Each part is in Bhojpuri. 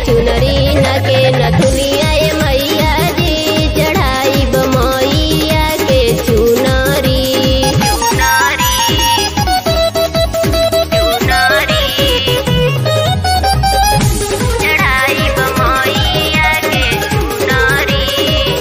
चुनरी न के नथुनिया ए मैया जी चढ़ाई मैया के चुनरी चढ़ाई मैया के चुनरी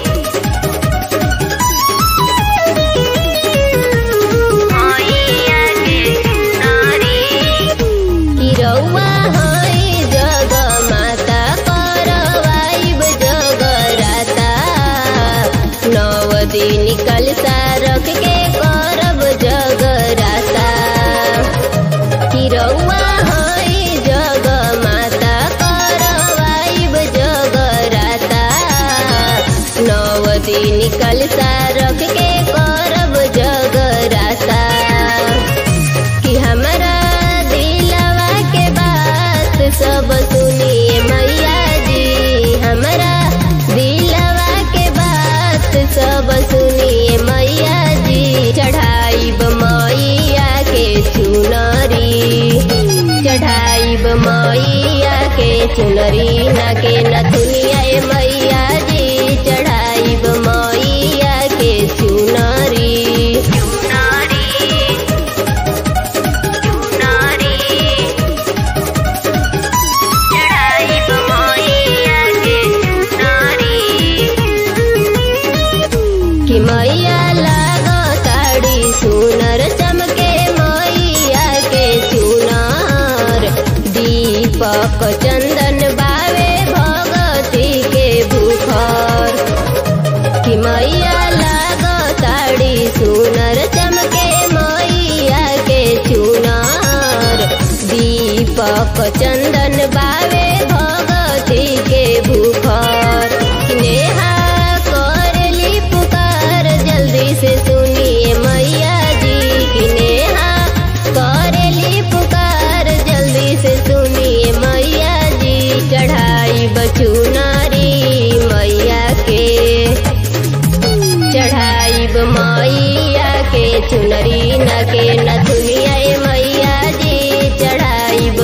मैया के चुनरी कि रउआ है जग माता करवाइब जगराता नव दिन कलसा रख के करब जगराता कि रउआ है जग माता करवाइब जगराता नव दिन कलसा रख के करब जगराता कि हमरा दिलवा के बात सब सुनिए मैया जी हमरा दिलवा के बात सब सुनिए मैया जी चढ़ाई मैया के चुनरी चढ़ाई मैया के चुनरी न के नथुनिया ए मैया जी चढ़ाई मैया के चुनरी कि मैया लागो साड़ी सुनर चमके मैया के चुनार दीपक चंदन बावे भगती के भूखर कि मैया लागो साड़ी सुनर चमके मैया के चुनार दीपक चंदन बावे भगती के भूखर नेहा करली पुकार जल्दी से सुनिए मैया जी की नेहा करली पुकार जल्दी से सुनिए मैया जी चढ़ाई बचुनारी मैया के चढ़ाई मैया के चुनरी न के नथुनिया ए मैया जी चढ़ाई